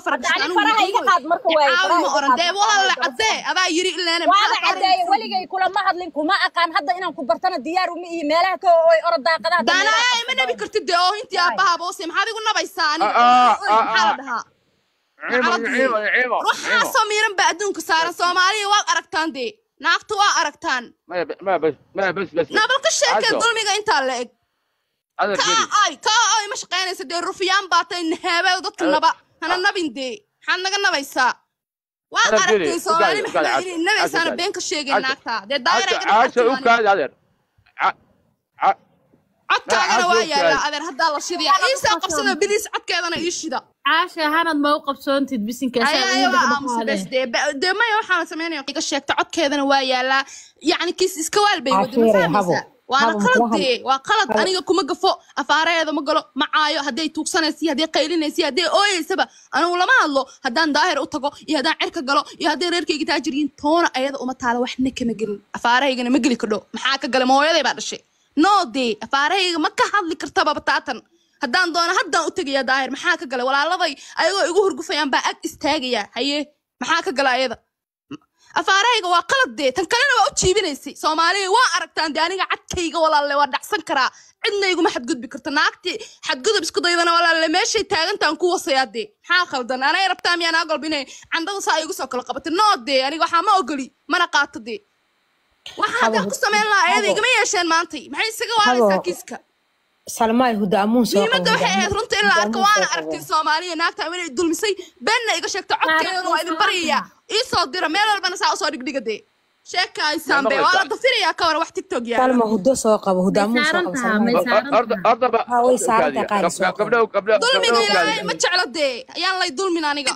faragashan Hadda ani faraha iga qaad marka waaye, caawi faraha ma iga oran qaad dee marka walaal waaye, cadee adaa yiri ileene waaba cadeeye weligay kulama hadlin kuma aqaan hadda inaan ku bartana diyaar uma iyo meelaha ka ooy orod daaqadaha dambe daanaya ima nabi kartid dee oo intii aabbaha boose maxaad igu nabaysaa aniga Ah, ah, ah, maxaa la ah. dhahaa ciimo ciimo ciimo waxaasoo miiran baa adduunka saaran soomaaliya waad aragtaan dee naagta waa aragtaan maya maya bas maya bas bas nabal ka sheekee Caasho, dulmiga intaa la eg hadal kaa keli ay kaa ay ma shaqaynaysa dee rufyaan baatay naheebew dadka naba hana nabin dee maxaad naga nabaysaa waad Hadal keli, aragtay u soomaali gaadi, u gaadi, maxaa inay Caasho, nabaysaana Caasho, been ka sheegay Caasho, naagta dee daayira iga caasha u dhaqaatiyo kaadi adeer Ca- ca- codkaagana Caasho, waa u yaallaa kaadi. adeer haddaa la shidayaa iisaa qabsada biliis codkeedana ii shida caasha hanad ma u qabsoontid bisinkaas ayaaya waa aamusa bes dee ba- dee maya waxaana samaynaya iga sheegta codkeedana waa yaallaa yacni kiis iska waal bay wada ma Cashiire, habo. fahmaysaa waana Habo, qalad maxaa- dee waa qalad aniga kuma gafo afaareeda ma galo ma caayo hadday tuugsanaysa iyo hadday qaylinaysa iyo hadday ooyeysaba anigu lama hadlo haddaan daahir u tago iyo haddaan cirka galo iyo hadday reerkayga taajir yihiin toona ayada uma taala waxna kama gelin afaarahaygana ma geli kadho maxaa ka galay ma hooyaday baa dhashay no dee afaarahayga ma ka hadli kartaba bataatan haddaan doono haddaan u tegaya daahir maxaa ka galay walaaladay ayagoo igu hurgufayaan baa ag istaagaya haye maxaa ka gala ayada afaarahayga waa qalad dee tan kalena waa u jiibinaysay soomaaliya waa aragtaan dee aniga cadkayga walaalle waa dhacsan karaa cidna iguma xadgudbi karto naagtii xadgudub isku daydana walaalle meeshay taagantaan ku wasayaa dee maxaa khaldan anay rabtaa miyaa naa golba inay candada saa igu soo kala qabatay noo dee aniga waxaa ma ogoli mana qaato dee waxaa haddaan ku samayn lahaa ayada igama yeesheen maantay maxay isaga waaraysaa Habo. kiiska salmaay huda amuun soo muhiimadda qabo, waxay huda ahayd amuun- runta in la huda arko amuun waana soo qabo. aragtay soomaaliya naagta inay dulmisay beenna iga sheegto codkeedana waa idin baryayaa ii soo dira meel walbana saa usoo dhigdhiga dee sheekaysaan be waa la dafirayaa ka waran wax tiktok yaala salma hudo soo qabo huda amuun soo qabo salmaay. horta horta ba Ha, way saaran tahay qaali soo qabo. gabdho gabdho dulmiga gabdho ilaahay ma jeclo dee ayaan lay dulmin aniga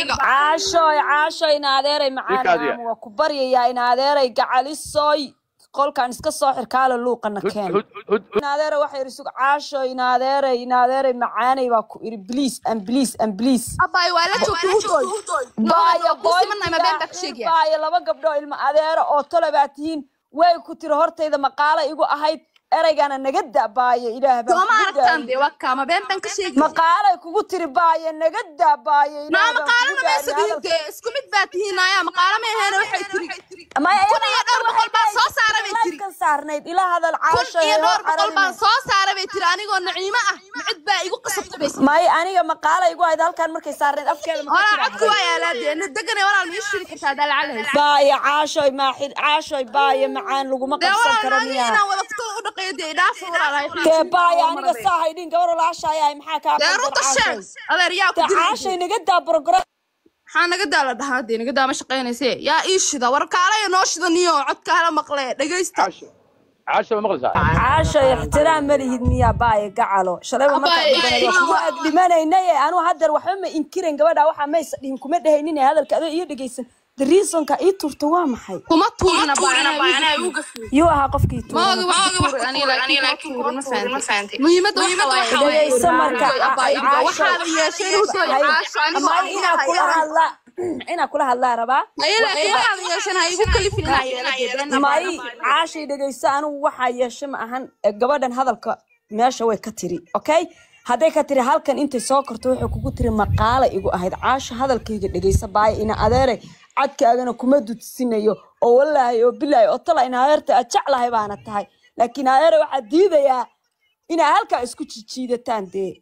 caashoy caashoy ina adeeray Ikaadiya. macaan waa ku baryayaa ina adeeray gacalisoy qolkan iska soo xirkaala luuqana keen ina adeeray waxa yidhi sug caashoy ina adeeray ina adeeray macaanay baa ku idhi bliis an bliis an bliis abaay waa la joogtay hudoy baaya kusimanay ma been baa ka sheegaya baaya laba gabdho ilma adeero oo tole baa tihiin way ku tiri hortayda maqaalo igu ahayd eraygana naga da baaya ilaah baa sooma kugu aragtaan daayay. dee waa kaama been baan ka sheegaya maqaalay kugu tiri baaya naga da baaya ilaah naa baan maqaalana kugu maysa daayay. diin dee isku mid baa tihiin ayaa maqaalo ma aheena waxay tiri Maya, kun iyo dhowr boqol baan soo saara bay tiri kan saarnayd ila hadal kun caasho iyo dhowr boqol baan soo saara bay tiri anigoo naciimo ah micid baa igu qasabtay bay may aniga maqaala igu hayd halkan markay saarnayd afkeeda ma walaa codku waa yaalaa dee na degane walaal ma ii shiri kartaa daa lacag haysa baaya caashoy maaxid caashoy baaya macaan laguma dee qabsan walaal karo naagi miyaa inaan wada futada u dhaqeeyo dee idhaafa walaalahay dee baaya aniga saa haydhin gabar walaashayahay maxaa kaa dee qaldan runta caashoy sheeg adeer yaa ku dee diri caashoy naga daa program maxaa naga daa la dhahaa dee naga daa ma shaqaynayse yaa ii shida war kaalaya noo shida niyo codka hala maqle dhegaysta caasho caasho ma maqlaysaa caashoy ixtiraam ma lihid miyaa baaya gacalo shalayba markaa Abaay, dhibanay waa kugu ag dhimanaynaye anuu haddeer waxba ma inkiran gabadha waxaa maysa dhihin kuma dhehaynin hadalka adoo iyo dhegaysan the reasonka ii turta waa maxay kuma tuurina baanaa yuu ahaa qofkii tuuray maogi wax ku tuuray aniga laakiin ma tuurin ma fahantay muhiimadda waxa waaye dhegayso marka abaay caashoy waxaad yeesheen hudoy caasho anigoo ama inaa kula hadlaa inaa kula hadlaa rabaa maya laakiin waxaad yeesheen ha igu kalifin inaa yeela may caashay dhegayso anigu waxaa yeeshe ma ahan e, gabadhan hadalka meesha way ka tiri okay hadday ka tiri halkan intay soo korto waxay kugu tiri maqaala igu ahayd caasho hadalkayga dhegayso baaya ina adeere cadkaagana kuma dudsinayo oo wallaahi oo bilaahi oo tala ina adeerta aad jeclahay baana tahay laakiin adeere waxaa diidayaa inaa halkaa isku jijiidataan dee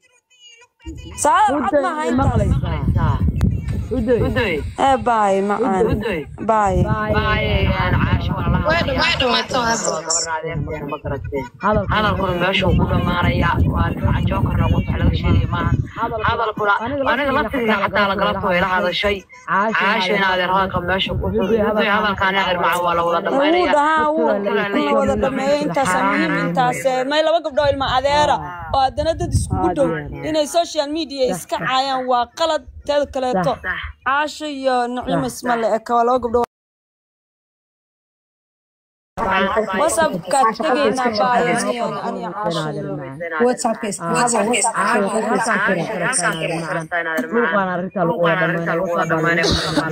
saadal cad maaha intaas ee baay macaan baay hadalkuna meeshuu ku dhamaanaya waa dhinaca jookarna qofka laga sheegay maaha hadalkuna aniga laftiga xataa lagalabta way la hadashay caasho in adeer hadalka meesha ku xuday hadalkaan adeer macaan waa la wada wuu dhamaynaya dhahaa wuu la wada dhameeyey intaas muhiim intaas eh, may laba gabdhoo ilma adeera oo haddana dad iskugu dhow inay social media iska caayaan waa qalad teeda kaleeto caasho iyo naciimo isma le eka waa laba gabdhoo whatsappka tegaynaa baaya aniyo aniyo caasho WhatsApp is habo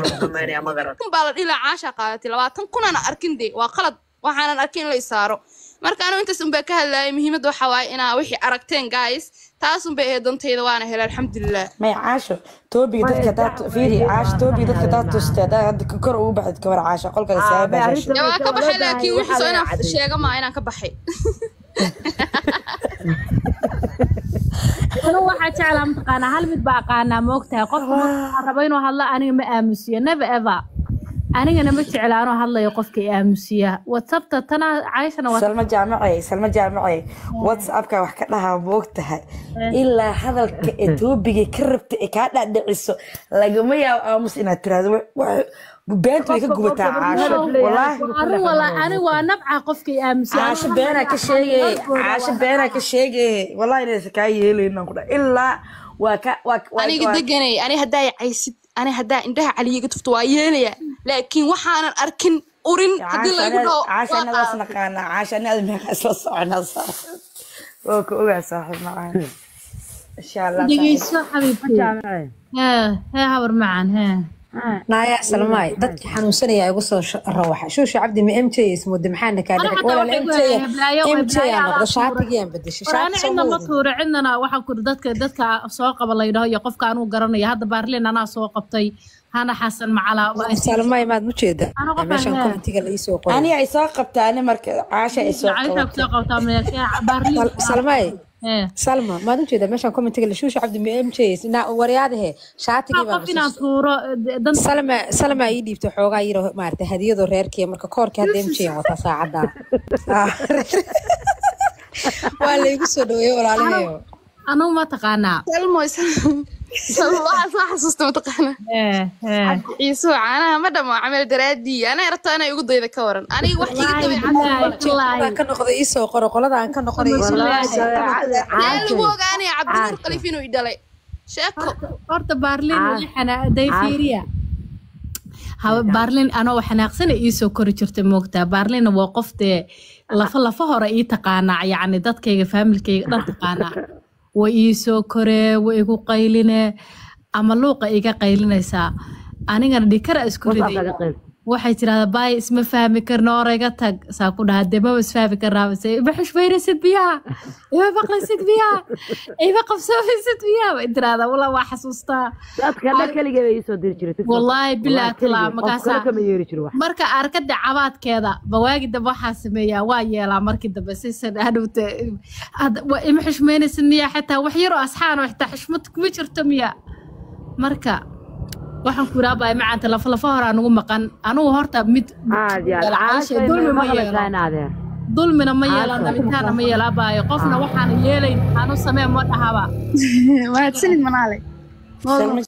kun baa la dhilaa caasha qaadatay labaatan kunana arkin dee waa qalad waxaanan arkin in la isaaro marka anigu intaas unbaa ka hadlayay muhiimadda waxaa waaye inaa wixii aragteen guys taas unbay ahayd dantayda waana helay alxamdulilah may caasho toobiga dadka daad fiiri caasho toobiga dadka daad tuste hadaa hadda kor ugu baxid gabar caasho qolkada saaga baashasho dee waa ka baxay laakiin wixii soo inaan sheega maa inaan ka baxay anu waxaa jeclaa mataqaanaa hal mid baa aqaanaa moogtahay qofka marka rabo inuu hadlo aniga ma aamusiyo never ever anigana ma jecla anoo hadlayo qofka i aamusiya whatsapta tana cayshana waa salma jaamacey salma jaamacey whatsappka wax ka dhahaa moog tahay ilaa hadalka ee toobiga ka rabta ee kaa dhadhiciso lagama yaabo aamus inaad tiraahdo beenta way ka gubataa caasho walaahi arrin wala ani waa nabca qofka i aamusiya caasho beenaa ka sheegay caasho beenaa ka sheegay wallahi inaysa kaa yeelaynan ku dha ilaa waa ka waa waa- aniga waa- deganay ani haddaa caysid ani haddaa indhaha caliyiga tufto waa yeelaya laakiin waxaanan arkin urin haddii laygu dhaho caasha waa anadaas qaada. naqaanaa caasha anada meeqa isla soconaa saaxiib waa ka ogaa saaxiib macaan insha allah saaxiib. dhegeyso xabiibti hee hee habar macan hee naaya salmaay dadkii xanuunsanaya igu soo sh- rawaxa shuusha cabdi ma m j ismudde maxaana kaa Ana dhacay xataa walaal waxay m ku j hayaan heblaayo, m j heblaayo aa adaa noqda tuura. shaatigiyaan bedeshay war ani shaati cidna ma soo tuura cidnana waxaa kuri dadka dadka soo qaba laydhaho iyo qofka anuu garanaya hadda baarlin anaa soo qabtay hana xasan macala salmaay maad mu jeeda Ano qofaan meeshan leeyahay. commentiga la iisoo qoray ani ay soo qabtaa ani marka caasha ay soo caysa qabatay kusoo qabtaa meesha baarlin Sal- salmaay hee salma maad u jeeda meeshan commentiga la shuusha cabdi ma m j na waryaadahe shaatigii baa qof inaan tuuro dan salma salma ii dhiibtay xoogaa yiro maarata hadiyadoo reerkiya marka koorkii hadda m j wataa saacadda waa laygu soo dhaweeyey walaalaheyo anugu ma taqaanaa salmo salmo waxaa soo xasuusta mataqaana hee hee ciisu caanaha ma dhamo camel daraadii anaa rabtaa inay ugu dayda ka waran aniga wax iga dabay Baan ka noqday iisoo qoro qolada aan ka noqonay iisoo yaa lagu ogaanaya cabdinuur khaliif inuu i dhalay sheeko horta baarlin waxana dayfiiriya hawa baarlin anoo xanaaqsana iisoo kori jirta moogtaa baarlina waa qof dee lafa lafa hore ii taqaanaa yacni dadkayga faamilkayga dhan taqaanaa way iisoo koree way igu qayline ama luuqa iga qaylinaysaa anigana dhikara isku riday waxay tirahdaa baay isma fahmi karno orayga tag saa ku dhaha dee maba isfahmi karnaa base ima xushmaynaysid biyaha ima maqlaysid biyaha ima qabsoomaysid biyaha bay tirahdaa wala waa xasuustaa dadka dhan keligee bay iisoo diri jirtay wallaahi bilaa talaa qof kale markaasaa kama yeeri jiro wax marka arkada cabaadkeeda bawaagi dambe waxaa sameeyaa waa yeelaa markii dambe sisan hadhowta had- wa- ima xushmaynaysid miya xitaa wax yaroo asxaan oo xitaa xushmad kuma jirto miya marka waxaan ku iraabaya macaanta lafa lafa hore anugu maqan anugu horta mid aad iyo aad Galcaasha, caashay dulmi ma ma yeelo. maqlaysaa in adeer dulmina ma yeelan dhalitaana ma yeelaabayo qofna waxaan yeelayn anu samee ma dhahaba mahadsanid manaale Salma